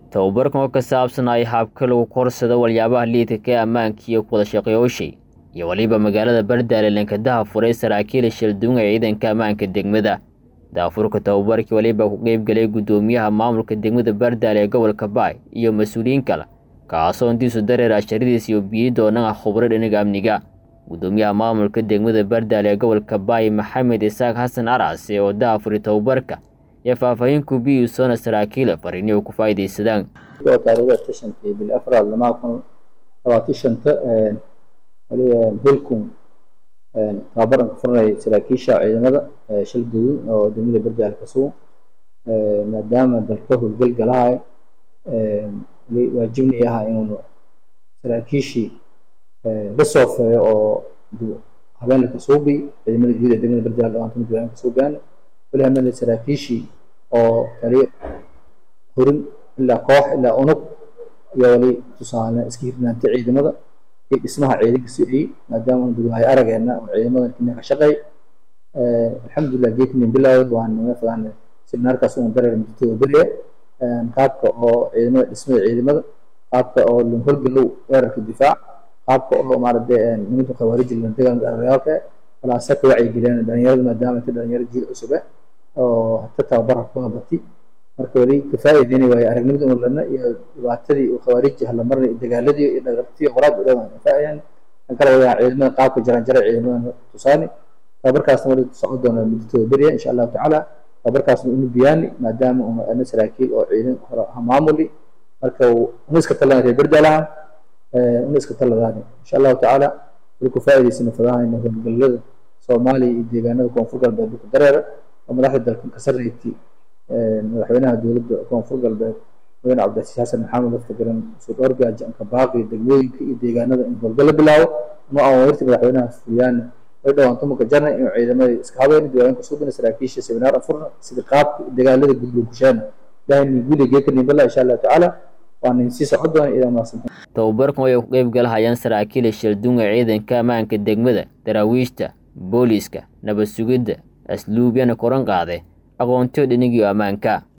tababarkan oo ka saabsanaya habka lagu korsado waliyaabaha liidka ee ammaanka iyo kuwada shaqeyooshay iyo weliba magaalada bardaale lankadaha furay saraakiil shildunga ee ciidanka ammaanka degmada daafurka tababarkii weliba ku qeybgalay guddoomiyaha maamulka degmada bardaale ee gobolka baay iyo mas-uuliyiin kale kaasoo intiisu dareer asharadiis iyo biyi doonaa khubro dhinaga amniga guddoomiyaha maamulka degmada bardaale ee gobolka baay maxamed isaaq xasan arcase oo daafuri tababarka iyo faahfaahin kubiyi soona saraakiila fariini u ku faa'iidaysadaan taariikhda tashankii bil afraad lamaa kun labaatan shanta hilkun tababaran ka furanay saraakiisha ciidamada shil guduud oo degmada bardaale ka sugan maadaama dalka howlgal galahay waajibnay ahaa inuunu saraakiishii la soofeeyo oo habeenla ka suubi ciidamada guud ee degmada bardaale dhawaanta mid habeen ka suugaan weli hameenla saraakiishii oo kaliya horin ilaa koox ilaa unug iyo wali tusaale iska hirnaanta ciidamada iyo dhismaha ciidanka si ay maadaama unu dugaahay arageena oo ciidamadan kina ka shaqeey alxamdulilah geeknin bilaawd waan naga fadaan seminaarkaas unu dareer mudtooda beriya qaabka oo ciidamada dhismada ciidamada qaabka oo holgalow weerarka difaac qaabka oo maarade nimanka khawaariji dagaalka aragayaalka walaasa ka wacyigeliyaan dhalinyarada maadaama ta dhalinyaro jiil cusube oo hata tababarka kuga bati marka weli kafaa'ideynay waayo aragnimada unu lana iyo dhibaatadii uu khawaariji halamarnay dagaaladii iyo dhagartii qoraad u dhawan kafaa'idaan kan kale wayaan ciidamada qaabka jaran jara ciidamada tusaani tababarkaasna wali socon doona muddatooda beriya insha allahu tacaala tababarkaasna unu biyaani maadaama unu ana saraakiil oo ciidan hore maamuli marka una iska talan reer berdaalaha una iska taladaani insha allahu tacaala wali ku faa'idaysana fadahayna howlgallada soomaaliya iyo deegaanada koonfur galbeed ku dareera oo madaxda dalka ka sarreeytay madaxweynaha dowladda koonfur galbeed madaxweyne cabdicasiis xasan maxamed lafta garan sud orgaajo anka baaqi degmooyinka iyo deegaanada in howlgallo bilaabo ama awamirta madaxweynaha fuliyaana way dhawaanto muka jarna inuu ciidamada iska habeyn diwaanka suubina saraakiisha seminaar afurna sida qaabka dagaalada gudbo kusheena ilaahay guuliga geekanin balla insha allahu tacaala waana sii socon doona idaa maasan tababarkan way ku qeyb galahayaan saraakiila shildunga ciidanka ammaanka degmada daraawiishta booliiska nabad sugidda asluubyana koran qaade aqoontiyo dhinigii ammaanka